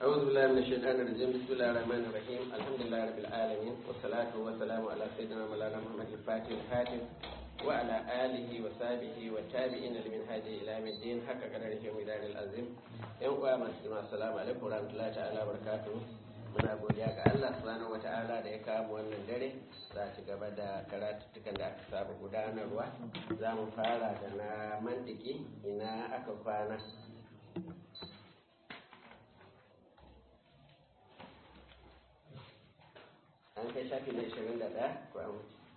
أعوذ بالله من الشيطان الرجيم بسم الله الرحمن الرحيم الحمد لله رب العالمين والصلاة والسلام على سيدنا مولانا محمد الفاتح الحاتم وعلى آله وصحبه والتابعين لمن هذه إلى يوم الدين حق قدره ومدار العظيم يوم مسلم السلام عليكم ورحمة الله تعالى وبركاته muna godiya ga Allah subhanahu wata'ala da ya kawo wannan dare za ci gaba da karatuttukan da aka saba gudanarwa za mu fara da na mantiki ina aka kwana an kai shafi na 21 ko an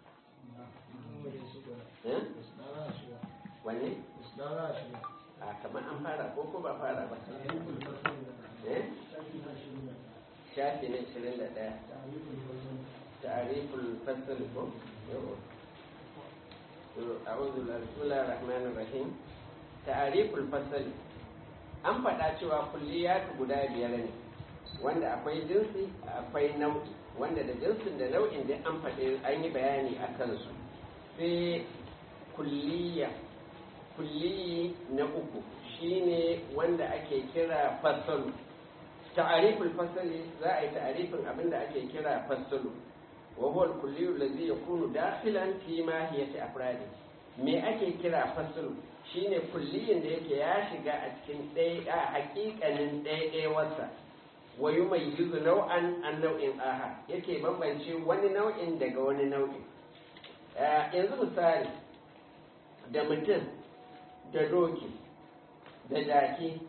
wanne? a kamar an fara ko ko ba fara ba shafi na 21 ta'ariful fasl ko أعوذ بالله بسم الله الرحمن الرحيم تعريف الفصل an faɗa cewa kulliyatu guda biyar ne wanda akwai jinsi akwai nau'i wanda da jinsin da nau'in da an faɗi an yi bayani a kansu sai kulliya kulliyi na uku shine wanda ake kira fasalu ta'ariful fasali za a yi ta'arifin abin da ake kira fasalu wa huwa al-kulliyu allazi yakunu dakhilan fi mahiyati afradi me ake kira fasalu shine kulliyin da yake ya shiga a cikin ɗaya a hakikanin ɗaya wasa wa yumayyizu nau'an an nau'in aha yake bambance wani nau'in daga wani nau'in yanzu misali da mutum da doki da jaki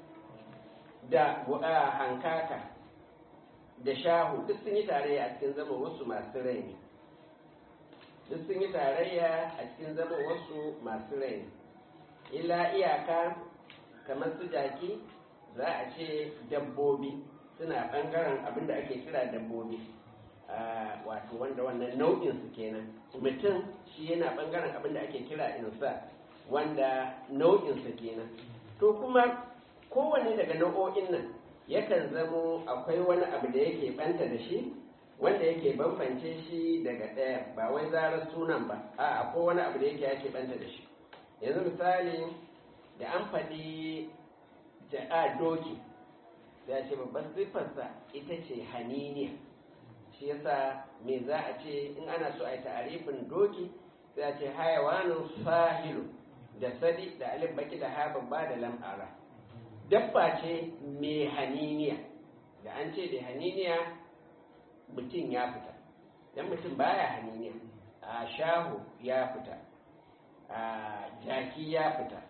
da hankaka da shahu duk sun yi tarayya a cikin zama wasu masu rai ne duk sun yi tarayya a cikin zama wasu masu rai ne ila iyaka kamar su jaki za a ce dabbobi suna ɓangaren abin da ake kira dabbobi wato wanda wannan nau'in su kenan mutum shi yana ɓangaren abin da ake kira insa wanda nau'in su kenan to kuma kowanne daga nau'o'in nan yakan zamo akwai wani abu da yake banta da shi wanda yake bambance shi daga ɗaya ba wai zarar sunan ba a akwai wani abu da yake yake banta da shi yanzu misali da an faɗi ja'a doki ya ce babban siffarsa ita ce haniniya shi yasa me za a ce in ana so a yi ta'arifin doki sai a ce hayawanin sahilu da sadi da alif baki da ha babba da lam'ara dabba ce mai haniniya da an ce da haniniya mutum ya fita dan mutum baya haniniya a shahu ya fita a jaki ya fita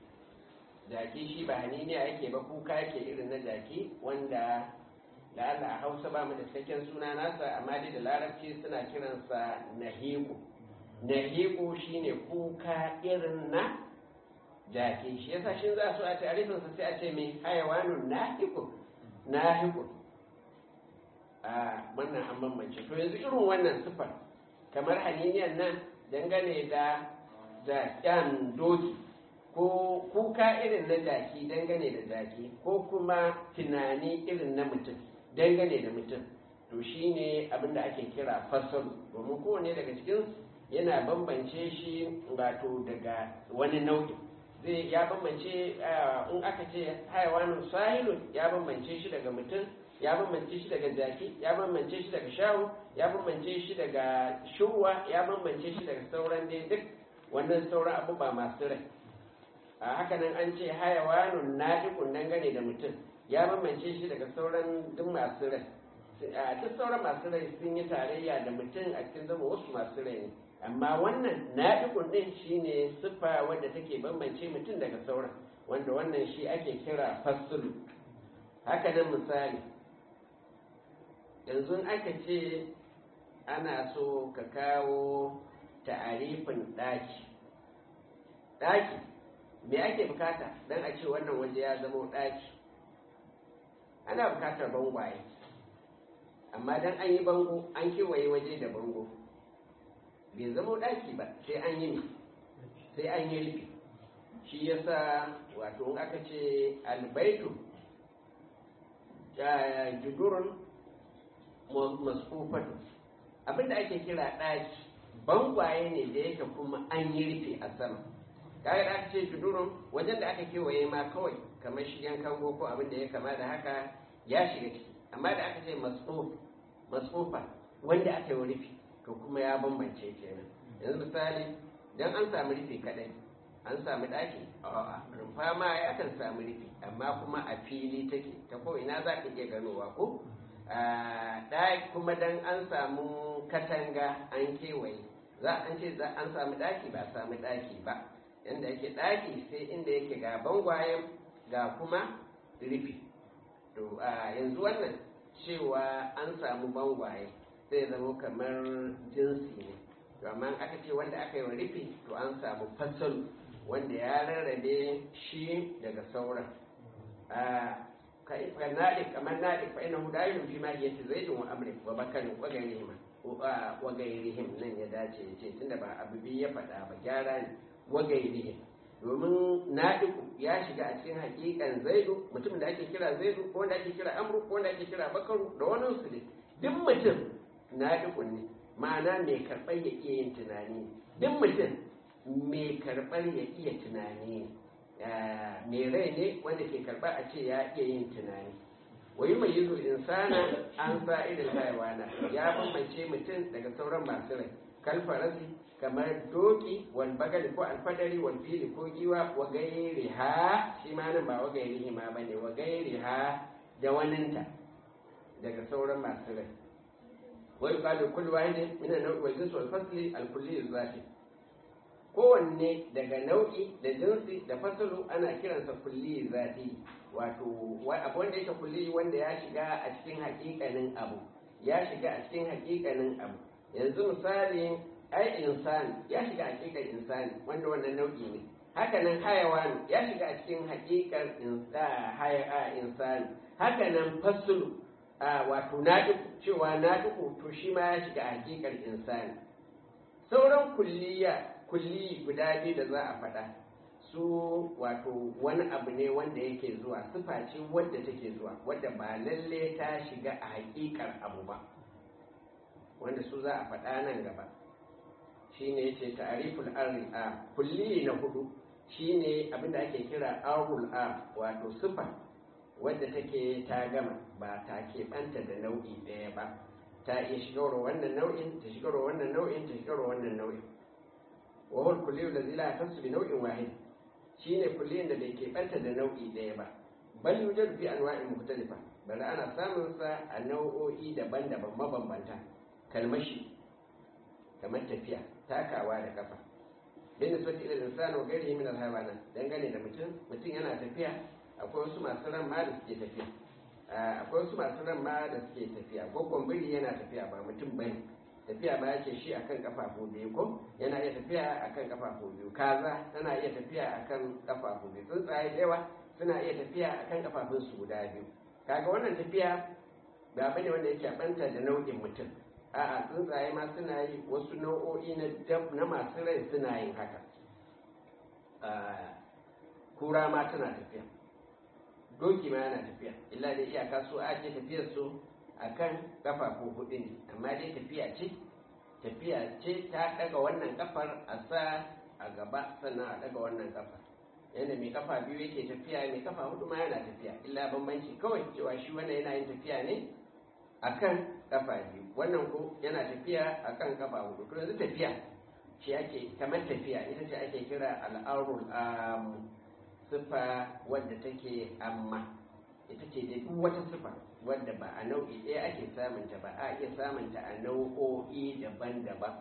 jaki shi ba haniniya yake ba kuka yake irin na jaki wanda da Allah a hausa ba mu da cikakken suna nasa amma dai da larabci suna kiransa nahiku nahiku shine kuka irin na jaki shi yasa shi za su a tarifin sa sai a ce mai hayawanun nahiku nahiku a wannan an bambance to yanzu irin wannan sifar kamar haniniyan nan dangane da jaƙyan doki ko kuka irin na jaki dangane da jaki ko kuma tunani irin na mutum dangane da mutum to shine abin da ake kira fasalu domin kowane daga cikin yana bambance shi wato daga wani nau'in zai ya bambance in aka ce haiwanin sahilun ya bambance shi daga mutum ya bambance shi daga jaki ya bambance shi daga shahu ya bambance shi daga shuwa ya bambance shi daga sauran dai duk wannan sauran abubuwa masu rai a haka nan an ce hayawanun naɗiƙun nan gane da mutum ya bambance shi daga sauran duk masu rai a duk sauran masu rai sun yi tarayya da mutum a cikin zama wasu masu rai ne amma wannan naɗiƙun ɗin shine siffa wadda take bambance mutum daga sauran wanda wannan shi ake kira fasulu haka nan misali yanzu aka ce ana so ka kawo ta'arifin ɗaki ɗaki me ake bukata don a ce wannan waje ya zama ɗaki ana bukatar bangwaye amma don an yi bango an kewaye waje da bango bai zama ɗaki ba sai an yi sai an yi rufi shi yasa wato in aka ce albaitu judurun masufatu abinda ake kira ɗaki bangwaye ne da yake kuma an yi rufe a sama kaga da aka ce tudurun wajen da aka kewaye ma kawai kamar shi yan kango ko abin da ya kama da haka ya shiga ciki amma da aka ce masfufa wanda aka yi rufi to kuma ya bambance kenan yanzu misali dan an samu rufi kadai an samu daki a rumfa ma ya kan samu rufi amma kuma a fili take ta ko ina za ka iya ganowa ko ɗaki kuma dan an samu katanga an kewaye za an ce za an samu ɗaki ba samu ɗaki ba yanda yake ɗaki sai inda yake ga bangwayen ga kuma rufi to a yanzu wannan cewa an samu bangwaye sai zama kamar jinsi ne to amma aka ce wanda aka yi wa rufi to an samu fasalu wanda ya rarrabe shi daga sauran naɗi kamar naɗi fa ina hudayin fi ma iya ce zaidun wa amrin wa bakarin wa gairihim wa gairihim nan ya dace ya ce tunda ba abu biyu ya faɗa ba gyara ne wa gairihim domin naɗiku ya shiga a cikin hakikan zaidu mutumin da ake kira zaidu ko wanda ake kira amru ko wanda ake kira bakaru da wani su ne duk mutum naɗiku ne ma'ana mai karɓar ya iya yin tunani duk mutum mai karɓar ya iya tunani mai rai ne wanda ke karɓa a ce ya iya yin tunani wayi mai yizo insana an sa irin haiwana ya bambance mutum daga sauran masu rai kalfarasi kamar doki wal bagali ko alfadari wal fili ko giwa wa gairi ha shi ma nan ba wa gairi ma bane wa gairi ha da waninta daga sauran masu rai wai qalu kullu wahidin min an-naw'i wal jinsi wal fasli al kulli zati kowanne daga nau'i da jinsi da fasalu ana kiransa kulli zati wato abu wanda yake kulli wanda ya shiga a cikin hakikanin abu ya shiga a cikin hakikanin abu yanzu misali ai insani ya shiga hakikar insani wanda wannan nau'i ne hakanan hayawan ya shiga a cikin hakikar insani hakanan fasulu wato naɗiku cewa naɗiku to shi ma ya shiga a hakikar insani sauran kulliya kulli guda biyu da za a faɗa su wato wani abu ne wanda yake zuwa sifa ce wadda take zuwa wadda ba lalle ta shiga a hakikar abu ba wanda su za a faɗa nan gaba shine yace ta'riful arri a kulli na hudu shine abinda ake kira arul a wato sifa wadda take ta gama ba ta keɓanta da nau'i ɗaya ba ta iya shigarwa wannan nau'in ta shigarwa wannan nau'in ta shigarwa wannan nau'in wa huwa kulli allazi la yahtassu bi nau'in wahid shine kulliyin da bai keɓanta da nau'i ɗaya ba bal yujadu fi anwa'in mukhtalifa bari ana samun sa a nau'o'i daban-daban mabambanta kalmashi kamar tafiya takawa da kafa bin nisbati ila insani wa ghairihi min al-hayawanat dangane da mutum mutum yana tafiya akwai wasu masu ran ma da suke tafiya akwai wasu masu ran ma da suke tafiya gwaggon biri yana tafiya ba mutum bane tafiya ba yake shi akan kafafu biyu ko yana iya tafiya akan kafafu biyu kaza tana iya tafiya akan kafafu biyu tsuntsaye da yawa suna iya tafiya akan kafafun su guda biyu kaga wannan tafiya ba bane wanda yake banta da nau'in mutum a'a tsuntsaye ma suna yi wasu nau'o'i na na masu rai suna yin haka kura ma tana tafiya doki ma yana tafiya illa da iyaka su a ce tafiyar su akan kafafu hudu ne amma dai tafiya ce tafiya ce ta daga wannan kafar a sa a gaba sannan a daga wannan kafar yadda mai kafa biyu yake tafiya mai kafa hudu ma yana tafiya illa bambanci kawai cewa shi wannan yana yin tafiya ne akan kafa biyu wannan ko yana tafiya akan kafa hudu to yanzu tafiya shi ake kamar tafiya ita ce ake kira al'arul am sifa wadda take amma ita ce da duk wata sifa wadda ba a nau'i ɗaya ake samunta ba a iya samunta a nau'o'i daban-daban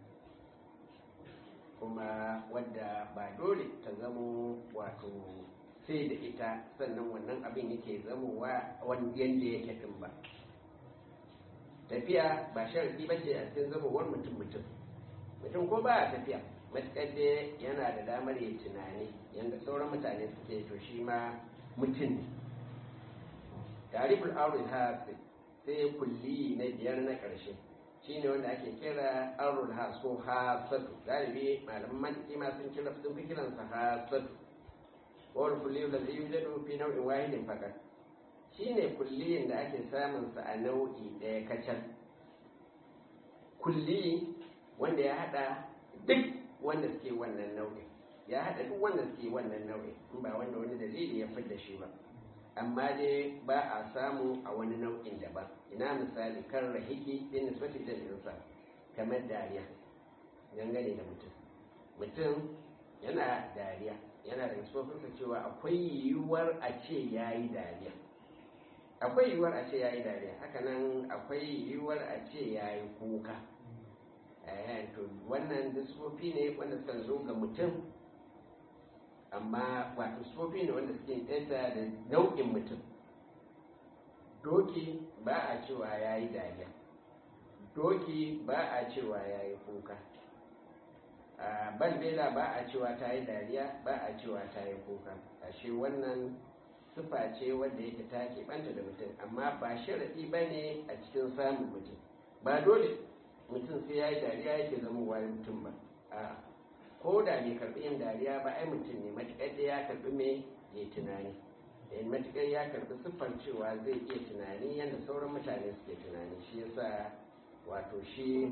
kuma wadda ba dole ta zamo wato sai da ita sannan wannan abin yake zamowa wani yadda yake din ba tafiya ba sharadi ba ce a cikin zamowar mutum mutum mutum ko ba a tafiya matuƙar dai yana da damar ya tunani yadda sauran mutane suke to shi ma mutum ne tariful aurul hasi sai kulli na biyar na ƙarshe shi ne wanda ake kira aurul has ko hasatu galibi malaman mantiki ma sun kira sun fi kiransa hasatu wal kulli da zai yujadu fi nau'in wahidin fakat shi ne kulliyin da ake samun sa a nau'i ɗaya kacal kulli wanda ya hada duk wanda suke wannan nau'in ya hada duk wanda suke wannan nau'in ba wanda wani dalili ya fidda shi ba amma dai ba a samu a wani nau'in daban ina misali kan rahiki bin nisbati da insa kamar dariya dangane da mutum mutum yana dariya yana da nisbofinsa cewa akwai yiwuwar a ce ya yi dariya akwai yiwuwar a ce ya yi dariya hakanan akwai yiwuwar a ce ya yi kuka to wannan nisbofi ne wanda suka zo ga mutum amma wato sufofi ne wanda suke ɗaya da nau'in mutum doki ba a cewa ya yi dariya doki ba a cewa ya yi kuka balbela ba a cewa ta yi dariya ba a cewa ta yi kuka ashe wannan sufa ce wanda yake ta keɓanta da mutum amma ba sharaɗi ba ne a cikin samun mutum ba dole mutum sai ya yi dariya yake zama wani mutum ba a ko da bai karɓi yin dariya ba ai mutum ne matuƙar da ya karɓi me ya tunani matuƙar ya karɓi siffar cewa zai iya tunani yadda sauran mutane suke tunani shi yasa wato shi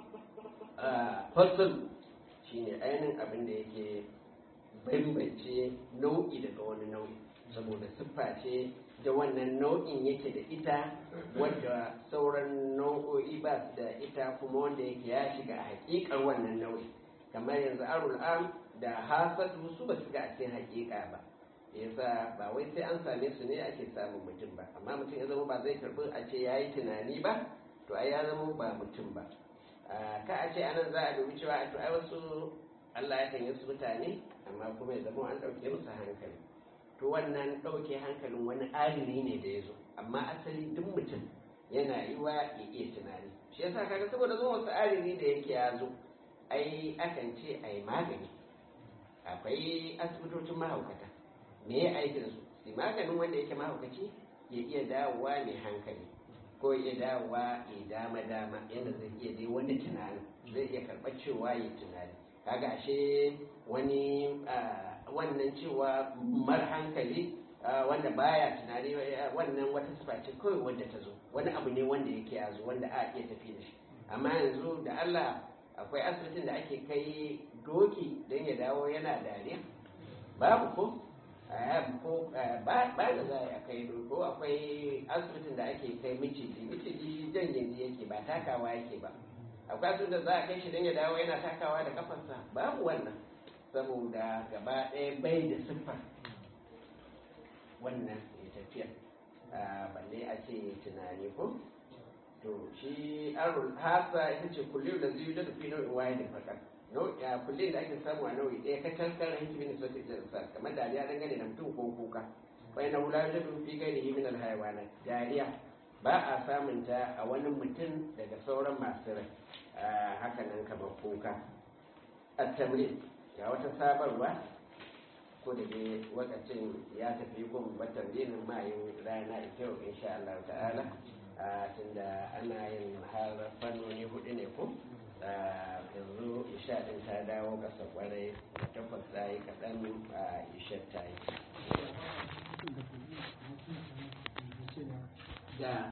fasul shi ne ainihin abin da yake bambance nau'i daga wani nau'i saboda siffa ce da wannan nau'in yake da ita wadda sauran nau'o'i ba su da ita kuma wanda yake ya shiga a hakikar wannan nau'i kamar yanzu arul am da hasadu su ba su ga a cikin hakika ba yasa ba wai sai an same su ne ake samun mutum ba amma mutum ya zama ba zai karbi a ce ya yi tunani ba to ai ya zama ba mutum ba ka a ce anan za a dubi cewa to ai wasu Allah ya kan su mutane amma kuma ya zama an ɗauke musu hankali to wannan ɗauke hankalin wani alimi ne da ya zo amma asali duk mutum yana yi wa ya iya tunani shi yasa kaga saboda zuwa wasu alimi da yake ya zo ai akan ce a yi magani akwai asibitocin mahaukata me ya aikin su su maganin wanda yake mahaukaci ya iya dawowa mai hankali ko ya dawowa ya dama dama yadda zai iya dai wani tunani zai iya karɓar cewa ya tunani kaga ashe wani wannan cewa mar hankali wanda baya tunani wannan wata sifa ce kawai wanda ta zo wani abu ne wanda yake yazo wanda a iya tafi da shi amma yanzu da Allah akwai asibitin da ake kai doki don ya dawo yana dariya babu ko ko ba da za a kai ko akwai asibitin da ake kai miciji miciji jan yanzu yake ba takawa yake ba akwai asibitin da za a kai shi don ya dawo yana takawa da kafarsa babu wannan saboda gaba ɗaya bai da siffar wannan ya tafiya balle a ce tunani ko to shi arul hasa ita ce kullum da zai da fi nau'in waye da fakar kullum da ake samu a nau'i ɗaya ka tankar hikimin sautin jinsa kamar dariya dangane da mutum ko kuka wai na wula da fi gairi himin alhaiwana dariya ba a samun ta a wani mutum daga sauran masu rai haka nan kamar kuka a tamrin ga wata sabarwa ko da dai wakacin ya tafi kuma batan dinin mayin rana ita yau insha Allah ta'ala tunda ana yin har fannoni hudu ne ko yanzu isha din ta dawo kasa kwarai takwas ta yi kaɗan a isha ta yi da